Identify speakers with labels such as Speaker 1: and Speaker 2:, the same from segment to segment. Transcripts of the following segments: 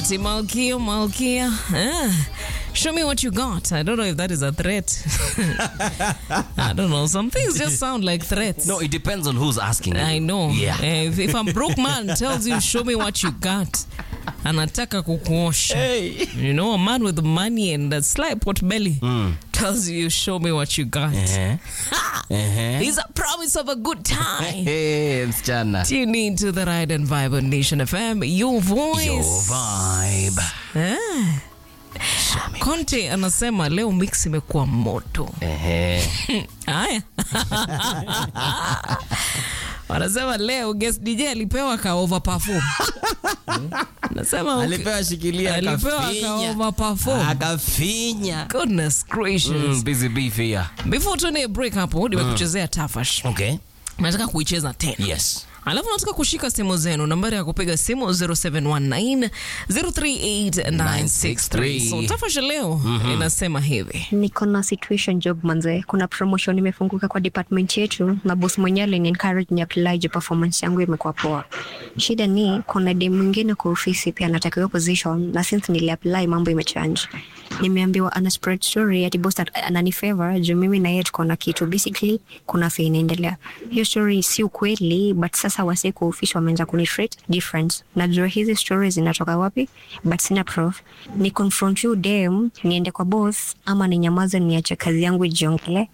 Speaker 1: Ati Malkia, Malkia. Ah, show me what you got. I don't know if that is a threat. I don't know. Some things just sound like threats.
Speaker 2: No, it depends on who's asking.
Speaker 1: I know.
Speaker 2: Yeah.
Speaker 1: Eh, if, if a broke man tells you, show me what you got, anataka kukuosha.
Speaker 2: Hey.
Speaker 1: You know, a man with money and a slight pot belly tells you, show me what you got.
Speaker 2: Uh-huh. Uh-huh.
Speaker 1: He's a promise of a good time.
Speaker 2: Hey, msichana.
Speaker 1: Tune in to the Ride and Vibe on Nation FM, your voice.
Speaker 2: Your vibe.
Speaker 1: Ah. Conte anasema leo mix imekuwa moto.
Speaker 2: Ehe.
Speaker 1: Haya. Wanasema leo guest DJ alipewa ka overperform. Nasema okay.
Speaker 2: Alipewa shikilia
Speaker 1: alipewa ka
Speaker 2: akafinya.
Speaker 1: overperform.
Speaker 2: Akafinya.
Speaker 1: Goodness gracious.
Speaker 2: Mm, busy beef here.
Speaker 1: Before tuende break hapo nimekuchezea Tafash.
Speaker 2: Okay.
Speaker 1: Nataka kuicheza tena.
Speaker 2: Yes.
Speaker 1: alafu nataka kushika simu zenu nambari ya kupiga simu 0719 038963 so tafasha leo inasema hivi
Speaker 3: niko na situation job manze kuna promotion imefunguka kwa department yetu na boss mwenyewe alini encourage ni apply juu performance yangu imekuwa poa shida ni kuna dem mwingine kwa ofisi pia anataka hiyo position na since nili apply mambo imechange nimeambiwa ana spread story ati boss at- anani favor juu mimi na yeye tuko na kitu basically kuna fee inaendelea hiyo story si ukweli but sasa wase kwa ofisi wameanza kuni treat different najua hizi stories zinatoka wapi but sina proof ni confront you dem niende kwa boss ama ninyamaze niache kazi yangu ijiongelee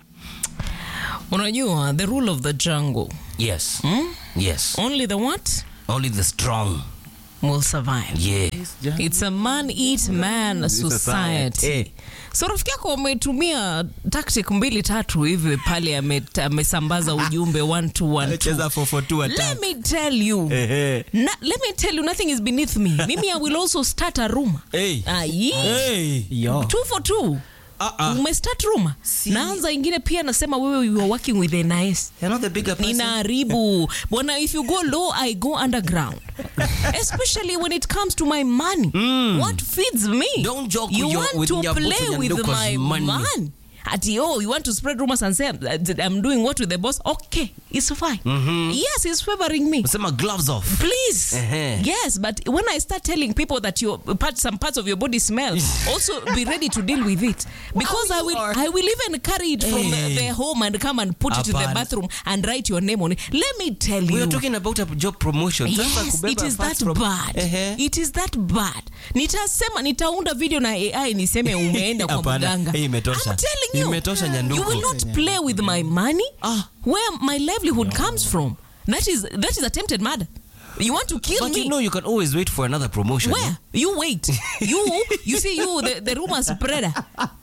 Speaker 1: unajua the rule of the jungle
Speaker 2: Yes. Yes.
Speaker 1: only the what
Speaker 2: Only the strong.
Speaker 1: will survive
Speaker 2: Yeah.
Speaker 1: it's a man eat man society
Speaker 2: Eh.
Speaker 1: so rafiki yako ametumia tactic mbili tatu hivi pale ame- amesambaza ujumbe one two one two.
Speaker 2: Cheza 442
Speaker 1: let
Speaker 2: attack.
Speaker 1: me tell you
Speaker 2: Ehe.
Speaker 1: Na, let me tell you nothing is beneath me mimi i will also start a room
Speaker 2: Hey.
Speaker 1: Ah, yee.
Speaker 2: Hey.
Speaker 4: Yo.
Speaker 1: two for two
Speaker 2: Ah, ah.
Speaker 1: umestart room naanza ingine pia nasema wewe you are working with a nice
Speaker 2: You're not the bigger person.
Speaker 1: ninaharibu bwana if you go low i go underground especially when it comes to my money what feeds me
Speaker 2: Don't joke
Speaker 1: you
Speaker 2: with your-
Speaker 1: want
Speaker 2: with
Speaker 1: to
Speaker 2: Nyabuto
Speaker 1: play with
Speaker 2: Nyanduka's
Speaker 1: my
Speaker 2: money.
Speaker 1: man ati oh you want to spread rumors and say I'm, I'm doing what with the boss okay it's fine yes he's favoring me
Speaker 2: Sema gloves off.
Speaker 1: please
Speaker 2: Uh-huh.
Speaker 1: yes but when i start telling people that your part, some parts of your body smell also be ready to deal with it because i will i will even carry it from
Speaker 2: Hey.
Speaker 1: the home and come and put it in the
Speaker 2: Hapana.
Speaker 1: bathroom and write your name on it let me tell
Speaker 2: We
Speaker 1: you
Speaker 2: are talking about a job promotion. Sasa
Speaker 1: Yes,
Speaker 2: kubeba
Speaker 1: it is
Speaker 2: parts
Speaker 1: that
Speaker 2: from-
Speaker 1: bad.
Speaker 2: Ehe.
Speaker 1: It is that bad. Nitasema nitaunda video na AI niseme umeenda kwa
Speaker 2: Hapana,
Speaker 1: mganga.
Speaker 2: hii imetosha.
Speaker 1: I'm telling you.
Speaker 2: Imetosha, Nyanduko.
Speaker 1: You will not play with my money.
Speaker 2: Ah.
Speaker 1: Where my livelihood comes from. That is that is attempted murder. You want to kill
Speaker 2: But
Speaker 1: me?
Speaker 2: you know you can always wait for another promotion.
Speaker 1: Where? You wait. You you see you the, the rumor spreader.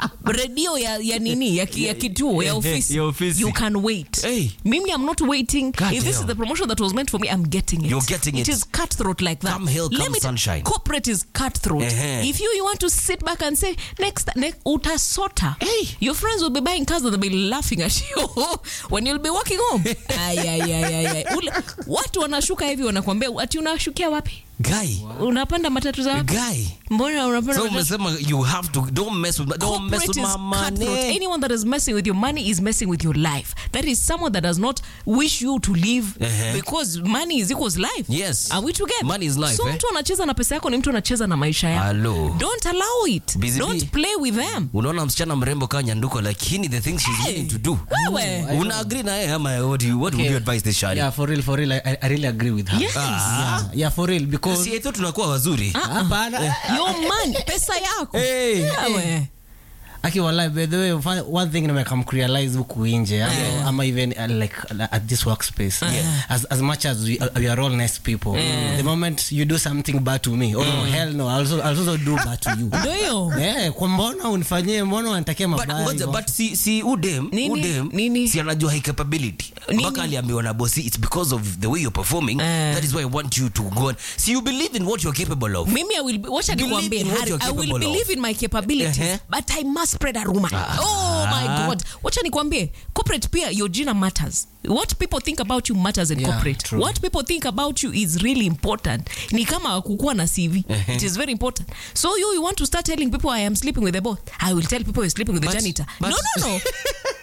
Speaker 1: Radio ya, ya nini ya, ki- ya kituo ya
Speaker 2: Eh, eh,
Speaker 1: ofisi.
Speaker 2: ya ofisi.
Speaker 1: You can wait.
Speaker 2: Hey.
Speaker 1: Mimi I'm not waiting.
Speaker 2: God
Speaker 1: if this is
Speaker 2: damn.
Speaker 1: the promotion that was meant for me, I'm getting it.
Speaker 2: You're getting it.
Speaker 1: It is cutthroat like that.
Speaker 2: Come hill,
Speaker 1: Let
Speaker 2: come
Speaker 1: me tell-
Speaker 2: sunshine.
Speaker 1: Corporate is cutthroat.
Speaker 2: Eh-heh.
Speaker 1: If you you want to sit back and say next next utasota.
Speaker 2: Hey.
Speaker 1: Your friends will be buying cars and they'll be laughing at you when you'll be walking home. ay, ay, ay, ay, ay. Ule, watu wanashuka hivi wanakuambia ati unashukia wapi?
Speaker 2: Guy.
Speaker 1: Unapanda matatu za wapi?
Speaker 2: Guy.
Speaker 1: Mbona unapanda
Speaker 2: So
Speaker 1: matatu?
Speaker 2: umesema you have to don't mess with don't mess with
Speaker 1: Corporate
Speaker 2: my
Speaker 1: is cutthroat.
Speaker 2: money.
Speaker 1: Anyone that is messing with your money is messing with your life. That is someone that does not wish you to live
Speaker 2: Uh-huh.
Speaker 1: because money is equals life.
Speaker 2: Yes.
Speaker 1: Are we together?
Speaker 2: Money is life,
Speaker 1: So
Speaker 2: eh?
Speaker 1: mtu anacheza na pesa yako ni mtu anacheza na maisha yako.
Speaker 2: Hello.
Speaker 1: Don't allow it.
Speaker 2: Busy
Speaker 1: Don't
Speaker 2: bee.
Speaker 1: play with them.
Speaker 2: Unaona msichana mrembo kaa nyanduko lakini the things she's willing to do.
Speaker 1: Wewe.
Speaker 2: Una agree na yeye ama what do you, what would you advise this shari?
Speaker 4: Yeah, for real, for real. I, I really agree with her.
Speaker 1: Yes.
Speaker 4: Yeah, yeah, for real, because
Speaker 2: Si eti tunakuwa wazuri.
Speaker 4: Hapana.
Speaker 1: Your money, pesa yako.
Speaker 2: Hey.
Speaker 1: Wewe.
Speaker 4: Aki wallahi, by the way, one- one thing nimekam kurealize huku nje ama, ama even uh, like uh, at this workspace as, as much as we, uh, we are all nice people the moment you do something bad to me oh hell no I'll also, I'll also do bad to you
Speaker 1: Ndio hiyo.
Speaker 4: Eh, kwa mbona unifanyie mbona unanitakia
Speaker 2: But,
Speaker 4: mabaya
Speaker 2: ngoja,
Speaker 4: hivyo?
Speaker 2: but si, si udem,
Speaker 1: Nini?
Speaker 2: udem
Speaker 1: Nini?
Speaker 2: si anajua high capability
Speaker 1: Nini?
Speaker 2: mpaka aliambiwa na bosi it's because of the way you're performing
Speaker 1: Eh.
Speaker 2: that is why I want you to go on. si you believe in what you're capable of
Speaker 1: mimi i will wacha
Speaker 2: Believe
Speaker 1: nikwambie
Speaker 2: in what
Speaker 1: Harry,
Speaker 2: you're
Speaker 1: i will
Speaker 2: capable of.
Speaker 1: believe in my capabilities
Speaker 2: Uh-huh.
Speaker 1: but i must spread a rumor oh my god wacha nikwambie corporate pia your jina matters what people think about you matters in
Speaker 4: Yeah,
Speaker 1: corporate
Speaker 4: true.
Speaker 1: what people think about you is really important ni kama kukuwa na cv it is very important so you, you want to start telling people i am sleeping with the boss i will tell people you're sleeping with the
Speaker 2: But-
Speaker 1: janitor
Speaker 2: but-
Speaker 1: no no no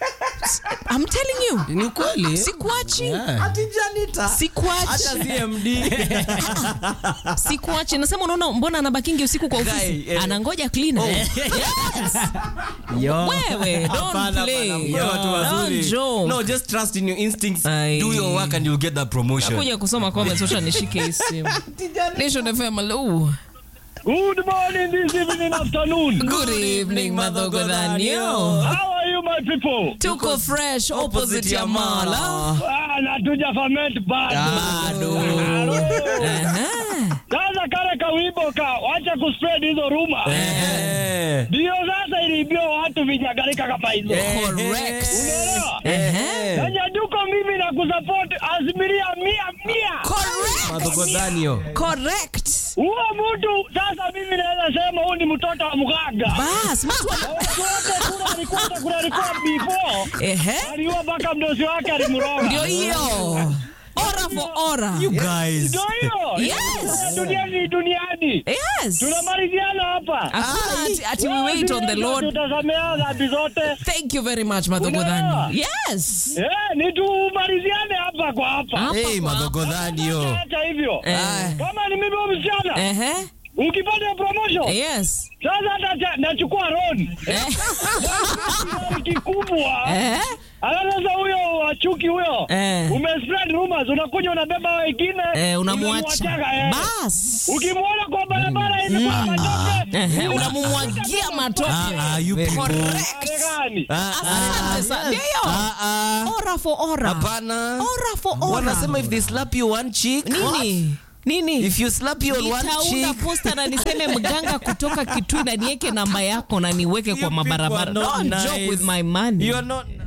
Speaker 1: I'm telling you.
Speaker 4: ni ukweli
Speaker 1: Sikuachi.
Speaker 4: Yeah.
Speaker 2: Ati janitor.
Speaker 1: Sikuachi.
Speaker 2: Hata CMD.
Speaker 1: Sikuachi. Nasema unaona mbona anabakingi usiku kwa ofisi?
Speaker 2: Guy, eh.
Speaker 1: Anangoja cleaner. Yes.
Speaker 4: Yo.
Speaker 1: Wewe, don't
Speaker 2: Hapana,
Speaker 1: play.
Speaker 2: hapana, mwe watu wazuri.
Speaker 1: Don't joke.
Speaker 2: No, just trust in your instincts.
Speaker 1: Aye.
Speaker 2: Do your work and you'll get that promotion.
Speaker 1: kuja kusoma comments wacha nishike hii simu Nation FM hello
Speaker 5: Good morning this evening afternoon.
Speaker 1: good evening madhogo Daniel
Speaker 5: How are you my people?
Speaker 1: tuko fresh opposite ya mala
Speaker 5: Ah, na tuja ferment bado. Halo. Sasa kale kawimbo ka wacha kuspread hizo ruma.
Speaker 2: Eh.
Speaker 5: Ndio sasa iliibia watu vijagarika kama hizo.
Speaker 1: correct
Speaker 5: Unaelewa?
Speaker 1: Ehe.
Speaker 5: Na Nyaduko mimi na kusupport asilimia mia mia.
Speaker 1: correct
Speaker 2: Madogo Daniel.
Speaker 1: correct
Speaker 5: Huo mtu sasa mimi naweza sema huyu ni mtoto wa mganga.
Speaker 1: bas mtu wa-
Speaker 5: Watu wote kuna alikuwa kuna alikuwa before.
Speaker 1: ehe
Speaker 5: Aliua mpaka mdosi wake alimroga.
Speaker 1: ndio hiyo ora for ora
Speaker 2: You guys.
Speaker 5: Ndio hiyo.
Speaker 1: Yes.
Speaker 5: Duniani duniani.
Speaker 1: yes
Speaker 5: Tunamaliziana hapa.
Speaker 1: hakuna ati, ati we wait on the lord
Speaker 5: Tutasamea dhambi zote.
Speaker 1: thank you very much madhogo
Speaker 5: Unaelewa?
Speaker 1: Daniel yes
Speaker 5: Eh, ni tumaliziane hapa kwa hapa.
Speaker 1: Hapa
Speaker 2: Hey,
Speaker 1: kwa-
Speaker 2: Madogo Daniel.
Speaker 5: Hata hivyo.
Speaker 1: Eh.
Speaker 5: Kama ni mimi huyu msichana,
Speaker 1: ehe
Speaker 5: ukipata promotion,
Speaker 1: yes
Speaker 5: sasa hata cha- nachukua loan. Kiasi kikubwa.
Speaker 1: eh
Speaker 5: Alafu sasa huyo wachuki huyo.
Speaker 1: Eh.
Speaker 5: Umespread rumors, unakuja unabeba wengine.
Speaker 1: eh unamwacha
Speaker 5: unamwachaga, eh.
Speaker 1: bas
Speaker 5: Ukimwona kwa barabara hivi kwa matope.
Speaker 1: Ehe, unamumwagia matope
Speaker 2: Ah, ah, you people.
Speaker 1: correct
Speaker 5: Marekani.
Speaker 2: Ah,
Speaker 1: Asante
Speaker 2: ah,
Speaker 1: sana.
Speaker 2: yes.
Speaker 1: Ndio.
Speaker 2: Ah, ah.
Speaker 1: ora for ora
Speaker 2: Hapana.
Speaker 1: ora for ora
Speaker 2: Wanasema if they slap you one cheek.
Speaker 1: nini nini
Speaker 2: If you slap you on one
Speaker 1: nitaunda
Speaker 2: cheek.
Speaker 1: posta na niseme mganga kutoka kitui na niweke namba yako na niweke kwa
Speaker 2: You people
Speaker 1: mabarabara
Speaker 2: are not
Speaker 1: Don't
Speaker 2: nice.
Speaker 1: joke with my money
Speaker 2: You are not